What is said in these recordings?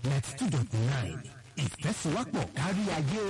ninety two dot nine ìfẹ́sọ̀wọ́pọ̀ kárí ayé.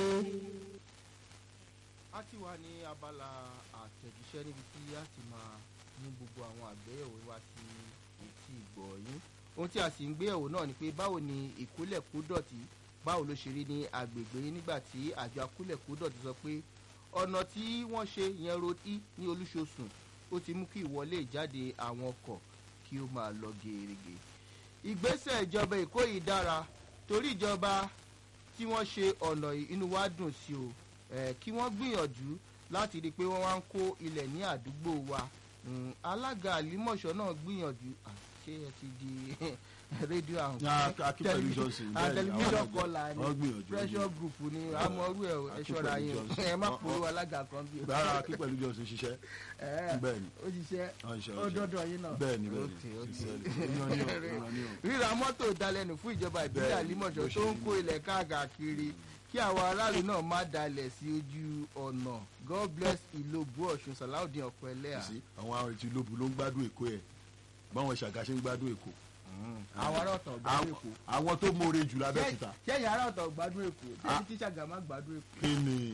a ti wà ní abala àtẹ̀jíṣẹ́ níbi tí a ti máa mú gbogbo àwọn àgbéyẹ̀wò wa sí etí ìgbọ̀ yín ohun tí a sì ń gbéyẹ̀wò náà ni pé báwo ni ìkólẹ̀kódọ̀tí báwo ló ṣe rí ní agbègbè yín nígbà tí àjọ akólẹ̀kódọ̀tí sọ pé ọ̀nà tí wọ́n ṣe yẹn road e ní olúṣosùn ó ti mú kí ìwọlé ìjáde àwọn ọkọ̀ kí ó máa lọ gèrègè ìgbésẹ̀ ìjọba èkó yìí dára torí ìjọba tí wọ́n ṣe ọ̀nà yìí inú wa dùn sí o eh, kí wọ́n gbìyànjú láti rí i pé wọ́n wá ń kó ilẹ̀ ní àdúgbò wa Mm, alága àlímọ̀ṣọ́ náà gbìyànjú Ah, ṣé ẹ ti di rédíò àwọn akínpẹ̀lú johnson bẹ́ẹ̀ ni tẹlifíṣàn àwọn kọlà àgbà- ni wọ́n gbìyànjú pressure group ni amọ̀rú ẹ̀ ẹ ṣọ́ra Akínpẹ̀lú yín o. Johnson. ẹ má Wọ́n- polówó alága kan bí o. rárá akínpẹ̀lú johnson ṣiṣẹ́ Ẹ, bẹ́ẹ̀ ni ó ṣiṣẹ́ Wọ́n ń ṣe ó ọṣẹ. dọ́dọ̀ yín náà. bẹ́ẹ̀ ni bẹ́ẹ̀ Ok, ni ok. ṣiṣẹ́ ni. Ìran ni o, ìran ni o. ríra mọ́tò dalẹ̀nù fún ìjọba ìbílẹ̀ Bẹ́ẹ̀ ni, àlímọ̀ṣọ́ bó ṣe tó ń rí kó ilẹ̀ káàkiri kí àwọn aráàlú náà má dalẹ̀ sí ojú ọ̀nà god bless ìlóbù ọ̀ṣun sàláùdín ọ̀pọ̀ ẹlẹ́à. sí àwọn ará ti lóbu ló ń gbádùn èkó ẹ̀ báwọn ṣàgá ṣe ń gbádùn èkó. àwọn ará ọ̀tọ̀ gbádùn èkó. àwọn tó mórè jù lábẹ́kúta ṣẹ́yìn ará ọ̀tọ̀ gbádùn èkó Ah. tẹ́lẹ̀ tí ṣàgámà gbádùn èkó. kí ni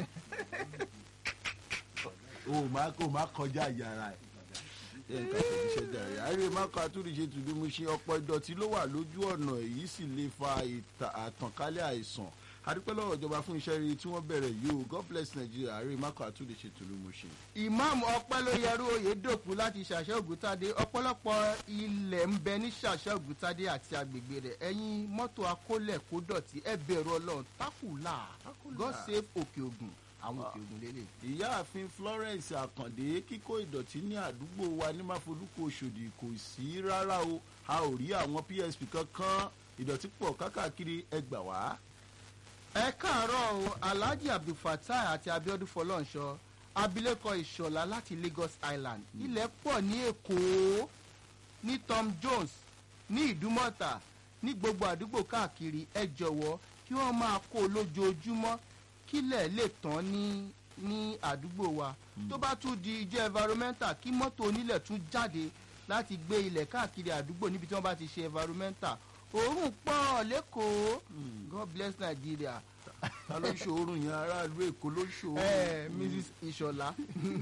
o máa kó máa kọjá yàrá ẹ̀. ẹ ká tẹ̀síṣẹ́ jàre àárẹ̀ mákò àtúndìṣe tùdúmú ṣe ọ̀pọ̀ ìdọ̀tí ló wà lójú ọ̀nà èyí sì lè fa ìta- àtànkálẹ̀ àìsàn adúpẹ́ lọ́wọ́ ìjọba fún iṣẹ́ rere tí wọ́n bẹ̀rẹ̀ yìí o god bless nigeria àárẹ̀ mákò àtúndìṣe tùdúmú ṣe. ìmáàmù ọpẹ́lóyẹrú oyèdòkú láti ṣàṣẹ ògùntàdé ọ̀pọ̀lọpọ̀ ilẹ̀ ń bẹ ní ṣàṣẹ ògùntàdé àti agbègbè rẹ̀ ẹ̀yin mọ́tò akólẹ̀ kó dọ̀tí ẹ bẹ̀rù ọlọ́run tákùlà god save òkè ògùn àwọn òkè ògùn lélẹ̀. ìyáàfin florence àkàndé kíkó ìdọ̀tí ní àdúgbò wa ní máfolúkọ òṣòdì kò sí rárá o a ò rí àwọn psp kankan ìdọ̀tí pọ̀ kákàkiri ẹgbà wá. ẹ káàárọ̀ o alhaji abdulfatai àti abiodun fọlọ́nṣọ abilékọ ìṣọ̀lá láti lagos island ilẹ̀ pọ̀ ní èkó ní tom jones ní ìdúmọ̀tà ní gbogbo àdúgbò káàkiri ẹ jọ̀wọ́ kí wọ́n máa kó o lójoojúmọ́ kílẹ̀ lè tán ní ní àdúgbò wa tó bá tún di ijó environmental kí mọ́tò onílẹ̀ tún jáde láti gbé ilẹ̀ káàkiri àdúgbò níbi tí wọ́n bá ti ṣe environmental òórùn pọ̀ lẹ́kọ̀ọ́ god bless nigeria ta ló ń ṣòórùn yẹn aráàlú èkó ló ń ṣòórùn. ẹ mrs ìṣọ̀lá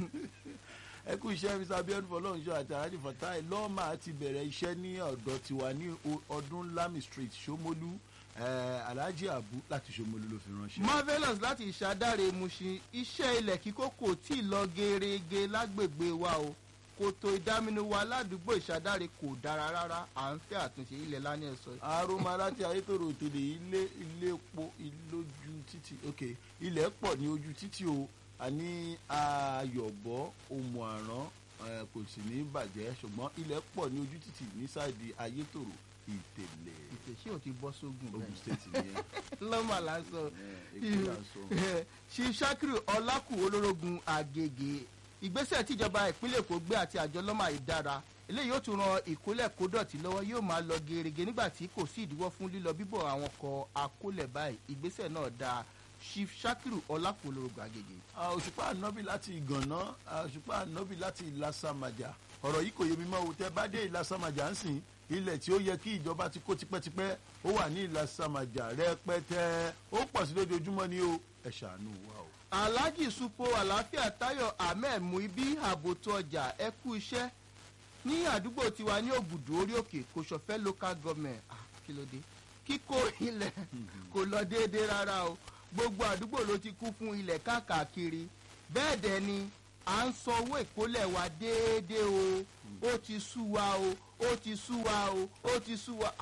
ẹ kú iṣẹ́ mr abiodun fọlọ́runṣọ́ àti alhaji fatai lọ́ọ̀mà ti bẹ̀rẹ̀ iṣẹ́ ní ọ̀dọ̀ tiwa ní o- ọdún lami street ṣómólú eh, alhaji abu láti ṣómólú ló fi ránṣẹ́. marvelous láti ìṣàdáre mushin iṣẹ́ ilẹ̀ kíkó kò tí ì lọ gerege lágbègbè wa o kòtò ìdáminú wa ládùúgbò ìṣàdáre kò dára rárá à ń fẹ́ àtúnṣe ilẹ̀ lánàá ẹ̀sọ́ aroma láti ayétòrò òtòlè ilé ilé epo ìlójú títì ok ilẹ̀ pọ̀ ní ojú títì o àní ayọ̀bọ òmù àrán eh, kò sì ní bàjẹ́ ṣùgbọ́n ilẹ̀ pọ̀ ní ojú títì ní sáàdì ayétòrò ìtẹ̀lẹ̀ ìtẹ̀sí ò ti bọ́ sógun ogun bẹ́ẹ̀ state nìyẹn lọ́mà lásán Eh, èkó là ń sọ. ṣì sakiru ọlákù olórógun àgègè ìgbésẹ̀ tíjọba ìpínlẹ̀ èkó gbé àti àjọ lọ́mà ìdára eléyìí yóò tún ran ìkólẹ̀ kódọ̀tí lọ́wọ́ yóò máa lọ gerege nígbà tí kò sí ìdíwọ́ fún lílọ bíbọ̀ àwọn ọkọ̀ akólẹ̀ báyìí ìgbésẹ̀ náà dáa chief sakiru ọlákù olórógun àgègè. Ah, òṣùpá ànábì láti ìgànná ah, òṣùpá ànábì láti ìlàsàmàjà ọ̀rọ̀ yìí kò yé mi mọ́ o tẹ́ bá dé ìlàsàmàjà ń sìn ilẹ̀ tí ó yẹ kí ìjọba ti kó tipẹ́tipẹ́ ó wà ní ìlàsàmàjà rẹpẹtẹ ó pọ̀ sí lójoojúmọ́ ni o ẹ ṣàánú wa o. alhaji supo àlàáfíà tayo ahmed muibi àbòtò ọjà ẹ kú iṣẹ́ ní àdúgbò tiwa ní ògùdù orí òkè kò ṣọ̀fẹ́ local government ah, kí ló dé kíkó ilẹ̀ kò lọ déédéé rárá o gbogbo àdúgbò ló ti kú fún ilẹ̀ káàkiri bẹ́ẹ̀ dẹ̀ ni à ń san owó ìkólẹ̀ wa déédéé o ó ti sú wa o ó ti sú wa o ó ti sú wa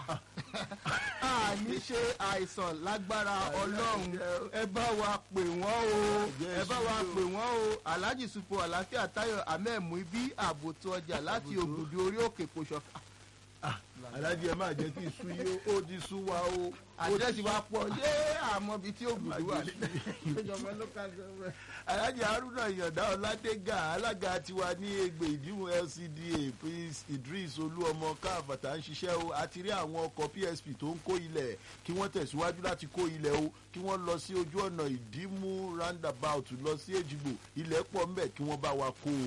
a ní ṣe àìsàn lágbára ọlọ́run ẹ bá wa pè wọ́n o ẹ bá wa pè wọ́n o alhaji supo àlàáfíà tayo ahmed muibi àbòtò ọjà láti Àbòtò. ògùdù orí òkè kò ṣọ̀fẹ́ alájí ẹ máa jẹ́ kí iṣu yìí ó ti sú wa o. àdírẹ́sì wa pọ̀ ṣé àmọ́ ibi tí ògùdù wà níjọba local government. alájí haruna ìyàndá ọládégà alága tiwa ní ègbè ìdíwọ̀n lcda prince idris olúọmọ káfàtà ń ṣiṣẹ́ o àti rí àwọn ọkọ̀ psp tó ń kó ilẹ̀ kí wọ́n tẹ̀síwájú láti kó ilẹ̀ o kí wọ́n lọ sí ojú ọ̀nà ìdímú roundabout lọ sí èjìgbò ilẹ̀ pọ̀ ńbẹ̀ kí wọ́n bá wa kó o.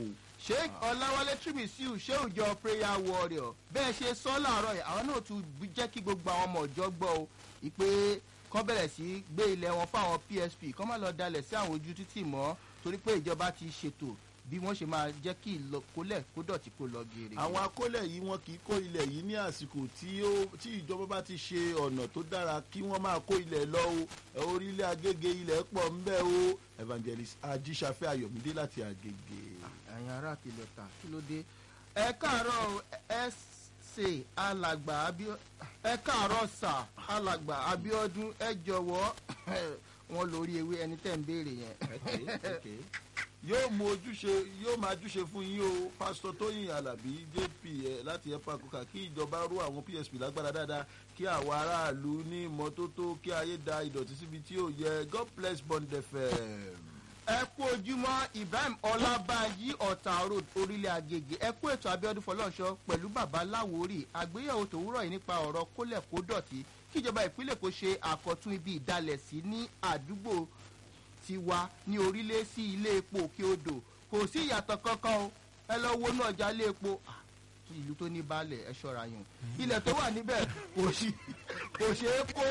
sheik ọláwálé trimisiu ṣéùjọ prayer warrior bẹ́ẹ̀ ṣe sọ láàárọ̀ yìí àwọn náà tún jẹ́ kí gbogbo àwọn ọmọ ọ̀jọ́ gbọ́ o ìpè kọ́ bẹ̀rẹ̀ sí gbé ilẹ̀ wọn fáwọn psp kọ́ má lọ dalẹ̀ sí àwọn ojú títì mọ́ torí pé ìjọba ti ṣètò bí wọ́n ṣe máa jẹ́ kí ìlọkólẹ̀ kó dọ̀tí kó lọ geere. àwọn akólẹ̀ yìí wọn kì í kó ilẹ̀ yìí ní àsìkò tí ó tí ìjọba bá ti ṣe ọ̀nà tó dára kí wọ́n máa kó ilẹ̀ lọ o ẹ, orílẹ̀ agége ilẹ̀ pọ̀ ń bẹ́ o evangelist ajíṣafẹ́ ayọ̀mídé láti agége. ẹ̀yin ará àtìlẹ̀ ta kí ló dé. ẹ káàárọ̀ ẹ ṣe alàgbà abíọ́ ẹ káàárọ̀ sà alàgbà abiodun ẹ jọ̀wọ́ wọn lórí ewé ẹni tẹ́ ń béèrè yẹn. yóò mú ojúṣe yóò máa júṣe fún yín o pásítọ̀ tóyìn alábí jp ẹ láti ẹ̀pà kúkà kí ìjọba rú àwọn psp lágbára dáadáa kí àwọn aráàlú ní ìmọ́tótó kí ayé da ìdọ̀tí síbi tí ò yẹ god bless bond fm. ẹ kú ojúmọ́ ibrahim ọlábànjí ọ̀tà road orílẹ̀ agége ẹ kú ètò abiodun fọlọ́nṣọ pẹ̀lú bàbá láwórì àgbéyẹ̀wò tòwúrọ̀ yìí nípa ọ̀rọ̀ kólẹ̀ kó dọ̀tí kíjọba ìpínlẹ̀ kò ṣe àkọ́tún ibi ìdalẹ̀ sí ní àdúgbò tiwa ní orílẹ̀ sí ilé epo òkè odò kò sí ìyàtọ̀ kankan o ẹ lọ wo náà já ilé epo Ah, ìlú tó ní baálẹ̀ ẹ ṣọ́ra yùn ilẹ̀ tó wà níbẹ̀ kò sí kò ṣeé kó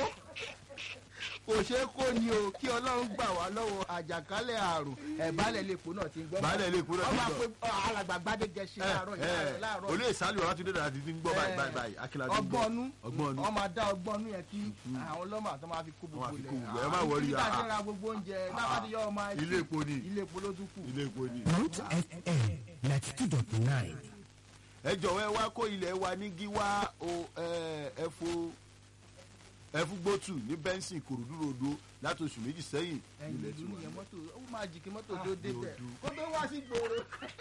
kò ṣeé kó ni o kí ọlọ́run gbà wá lọ́wọ́ àjàkálẹ̀ àrùn ẹ̀ baálẹ̀ ilé epo náà ti ń gbọ́ Baálẹ̀ ilé epo náà ti ń ọmọ gbọ́. àpò alàgbà gbadégẹ ṣe láàárọ̀ yìí, láàárọ̀ láàárọ̀ olú ìsálù ọ̀rá tún dé dára ti ń gbọ́ báyìí báyìí báyìí akíláàdé ń gbọ́ ọgbọ́nú ọgbọ́nú wọ́n máa dá ọgbọ́nú yẹn kí àwọn ọlọ́mọ àti ọmọ àfi kó Wọ́n á gbogbo fi lẹ̀ kó gbogbo ẹ̀, ẹ má worry, nígbà tí ah. ń ra gbogbo oúnjẹ lábàdí yọ ọmọ ẹ ilé epo ni ilé epo ló tún kù. ilé epo ni. root fm ninety two dot nine. ẹ jọ̀wọ́ ẹ wá kó ilẹ̀ wa ní gíwá o ẹ fo ẹfúgbótù ní bẹ́ńsì kòròdú rodo láti oṣù méjì sẹ́yìn ẹ̀yìn nílẹ̀ ìlú tiwa. nìyẹn mọ́tò ó máa jì kí mọ́tò Ah, tó débẹ̀ lòdù. kó tó wá sí gbòòrò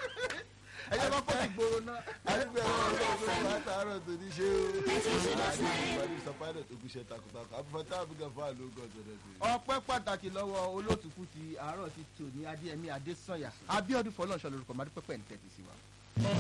ẹ jẹ́ kọ́kọ́ sí gbòòrò náà. àdúgbò ẹ̀rọ ọlọ́run ló bá tààrọ̀ tó ní ṣe o. àdúgbò sọpáìlẹ̀ tó gbéṣẹ́ takuntakun àbúfẹ́tà àbúgà fún àlógún ọ̀jọ̀dẹ̀ tó yẹ. ọpẹ́ pàtàkì lọ́wọ́ olótùkú ti àárọ̀ ti tò ní adéyẹmí adésànyà abiodun fọlọ́nṣọ́ lórúkọ mádùpẹ́pẹ́ ní tẹ̀sí sí wa.